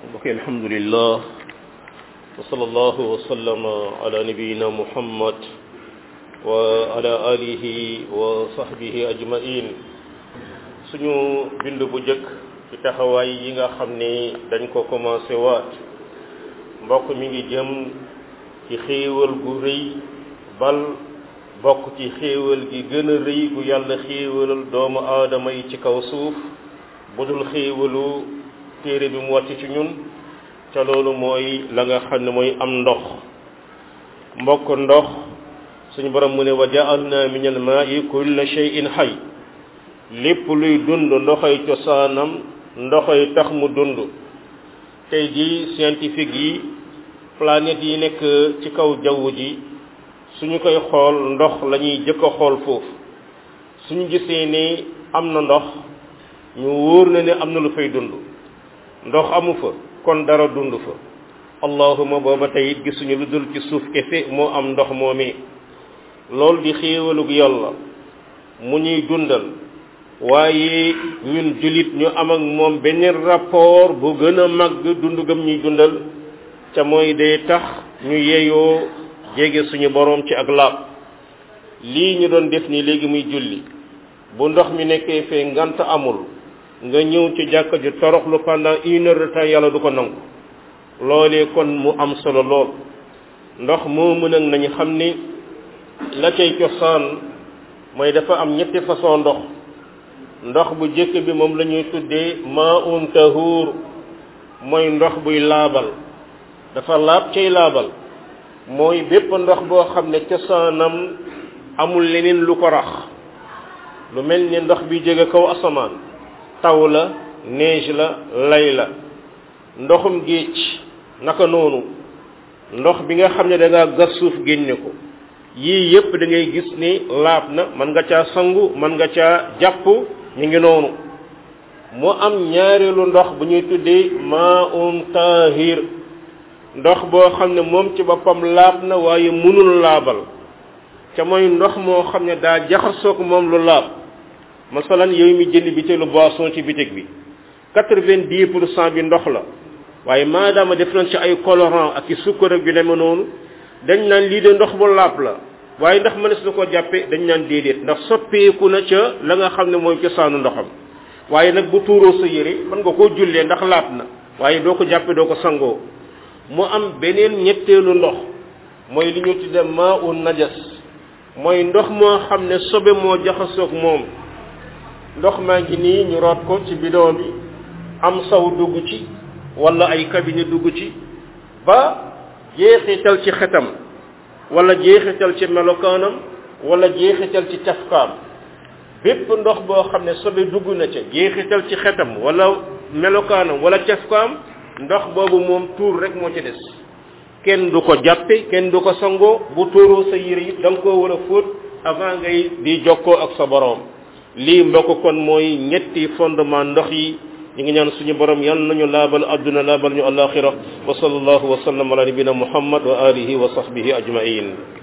mbokk alhamdulillah wa sallallahu wa sallama ala nabiyina muhammad wa ala alihi wa sahbihi ajmain suñu bind bu jëkk ci taxawaay yi nga xam ni dañ ko commencé waat mbokk mi ngi jëm ci xéewal gu rëy bal bokk ci xéewal gi gën a rëy gu yàlla xéewalal doomu aadama yi ci kaw suuf bu dul xéewalu téere bi mu wàcc ci ñun ca loolu mooy la nga xam ne mooy am ndox mbokk ndox suñu borom mu ne wa ja'alna min al ma'i kulla shay'in hayy lépp luy dund ndoxay cosaanam ndoxay tax mu dund tey ji scientifique yi planètes yi nekk ci kaw jaww ji suñu koy xool ndox la ñuy jëkk a xool foofu suñu gisee ne am na ndox ñu wóor na ne am na lu fay dund ndox amu fa kon dara dund fa allahuma booba tey it gisuñu lu dul ci suuf kese moo am ndox moomee loolu di xéewalug yàlla mu ñuy dundal waaye ñun jullit ñu am ak moom beneen rapport bu gën a màgg dund gëm ñuy dundal ca mooy day tax ñu yeyoo jege suñu boroom ci ak laab lii ñu doon def nii léegi muy julli bu ndox mi nekkee fee ngant amul nga ñëw ci jàkka ji toroxlu pendant une heure de temps yàlla du ko nangu loolee kon mu am solo lool ndox moomu nag nañu xam ni la cay cosaan mooy dafa am ñetti façon ndox ndox bu jëkk bi moom la ñuy tuddee maa'un tahuur mooy ndox buy laabal dafa laab cay laabal mooy bépp ndox boo xam ne cosaanam amul leneen lu ko rax lu mel ni ndox bi jóge kaw asamaan taw la neige la lay la ndoxum géej naka noonu ndox bi nga xam ne da ngaa gas suuf génne ko yii yépp da ngay gis ni laab na mën nga caa sangu mën nga caa jàpp ñu ngi noonu mu am ñaareelu ndox bu ñuy tuddee maa'un taahir ndox boo xam ne moom ci boppam laab na waaye mënul laabal ca mooy ndox moo xam ne daa jaxasoog moom lu laab masalan yow mi jënd bitéelu boisson ci bitig bi quatre-vingt-dix pour cent bi ndox la waaye maadaama def nañ ci ay colorant ak i sukkar ak yu demee noonu dañ naan lii de ndox bu laab la waaye ndax mënees na ko jàppe dañ naan déedéet ndax soppeeku na ca la nga xam ne mooy cosaanu ndoxam waaye nag bu tuuroo sa yére mën nga koo jullee ndax laab na waaye doo ko jàppe doo ko sangoo mu am beneen ñetteelu ndox mooy li ñu tudde maa u najas mooy ndox moo xam ne sobe moo jaxasoog moom ndox maa ngi nii ñu root ko ci bidon bi am saw dugg ci wala ay cabinet dugg ci ba jeexital ci xetam wala jeexital ci melokaanam wala jeexital ci cafkaam bépp ndox boo xam ne sobe dugg na ca jeexital ci xetam wala melokaanam wala cafkaam ndox boobu moom tuur rek moo ci des kenn du ko jàppe kenn du ko sangoo bu tuuroo sa yére yi da nga koo war a fóot avant ngay di jokkoo ak sa boroom lii mbokk kon mooy ñetti fondement ndox yi ñu ngi ñaan suñu borom yal nañu laabal adduna laabal ñu alaxira wa sallallahu wa sallam ala nabina muhammad wa alihi wa sahbihi ajmain